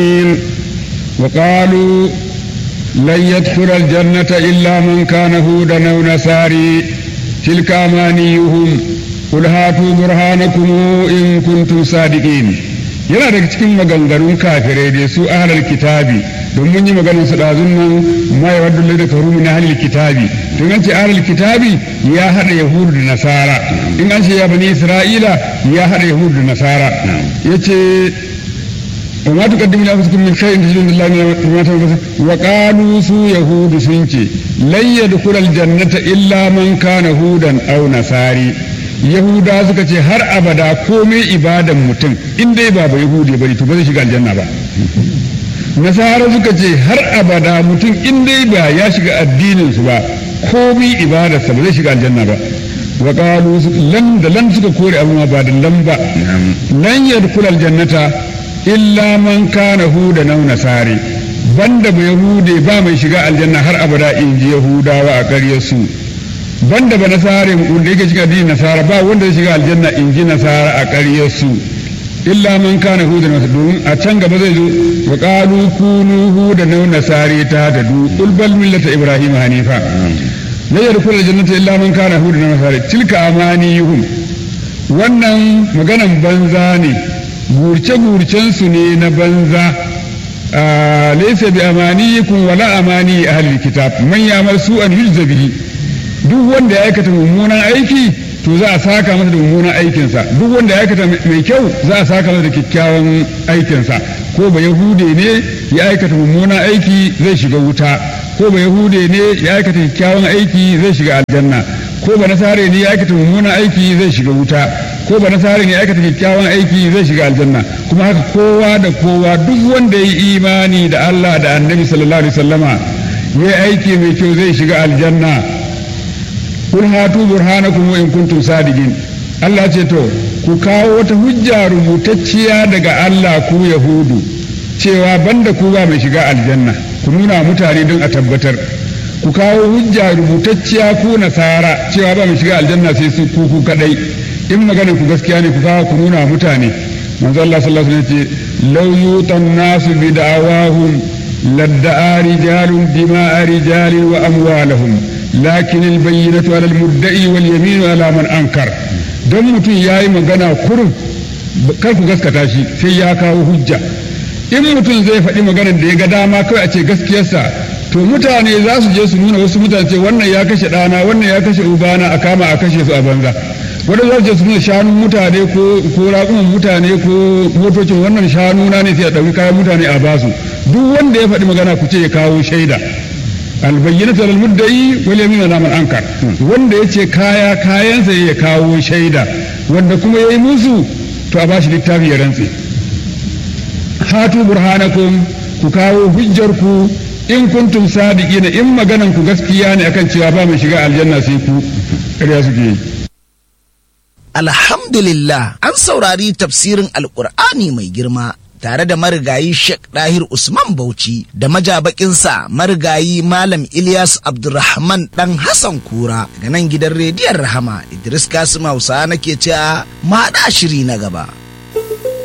وقالوا لن يدخل الجنة إلا من كان هودا أو نصاري تلك أمانيهم قل هاتوا برهانكم إن كنتم صادقين yana daga cikin maganganun kafirai da su ahlul kitabi don mun yi maganar su dazun nan ma ya wadda da karu min ahlul kitabi to an ce ahlul kitabi ya hada yahudu da nasara in an ce ya bani isra'ila ya hada yahudu da nasara yace وما تقدموا لأنفسكم من خير تجدون الله من وقالوا سو يهود سنتي لن يدخل الجنة إلا من كان هودا أو نصاري yahuda suka ce har abada komai ibadan mutum in dai ba ba yahudi bane to ba zai shiga aljanna ba nasara suka ce har abada mutum in dai ba ya shiga addinin su ba komai ibadarsa ba zai shiga aljanna ba wa qalu lan da lan suka kore abu ma ba da lan ba lan yadkhul aljannata illa man kana huda na nasari banda ba yahude ba mai shiga aljanna har abada in ji yahudawa a ƙaryar su banda ba nasare wanda yake shiga addinin nasara ba wanda ya shiga aljanna in ji nasara a ƙaryar su illa man kana huda na domin a can gaba zai zo wa qalu kunu huda na nasari ta da du qul bal millata ibrahim hanifa la yadkhulu aljannata illa man kana huda na nasari tilka amaniyuhum wannan maganan banza ne gurce-gurcensu ne na banza laisa bi amaniyikum wala amani ahlil kitab man ya'mal su'an yujza bihi duk wanda ya aikata mummunan aiki to za a saka masa da mummunan aikinsa duk wanda ya aikata mai kyau za a saka masa da kyakkyawan aikinsa ko ba yahude ne ya aikata mummunan aiki zai shiga wuta ko ba yahude ne ya aikata kyakkyawan aiki zai shiga aljanna ko ba nasare ne ya aikata mummunan aiki zai shiga wuta ko ba nasare ne ya aikata kyakkyawan aiki zai shiga aljanna kuma haka kowa da kowa duk wanda ya yi imani da Allah da annabi sallallahu alaihi wasallama ya yi aiki mai kyau zai shiga aljanna kun hatu burhanakum in kuntum sadiqin Allah ce to ku kawo wata hujja rubutacciya daga Allah ku yahudu cewa banda ku ba mai shiga aljanna ku nuna mutane don a tabbatar ku kawo hujja rubutacciya ku nasara cewa ba mai shiga aljanna sai su ku ku kadai in maganar ku gaskiya ne ku kawo ku nuna mutane manzo Allah sallallahu alaihi wasallam ce law yutan nasu bi da'awahum ladda'a rijalun dima'a rijalin wa amwalahum lakin albayyinatu ala almudda'i wal yaminu ala man ankar don mutum yayi magana kurum kar ku gaskata shi sai ya kawo hujja in mutum zai faɗi maganar da ya ga dama kawai a ce gaskiyarsa to mutane za su je su nuna wasu mutane ce wannan ya kashe ɗana wannan ya kashe ubana a kama a kashe su a banza wanda za su je su nuna shanun mutane ko ko raƙuman mutane ko motocin wannan shanu na ne sai a ɗauki kayan mutane a basu duk wanda ya faɗi magana ku ce ya kawo shaida albayyinatu lil mudda'i wal yaminu ala man ankar wanda yace kaya kayansa ya kawo shaida wanda kuma yayi musu to a bashi littafi ya rantse hatu burhanakum ku kawo hujjar ku in kuntum sadiqina in maganan ku gaskiya ne akan cewa ba mai shiga aljanna sai ku ƙarya suke yi Alhamdulillah an saurari tafsirin Alƙur'ani mai girma tare da marigayi Sheikh Dahir Usman Bauchi da majabakinsa marigayi Malam Ilyas Abdulrahman dan Hassan Kura daga nan gidan rediyon Rahama Idris Kasim Hausa nake cewa ma shiri na gaba.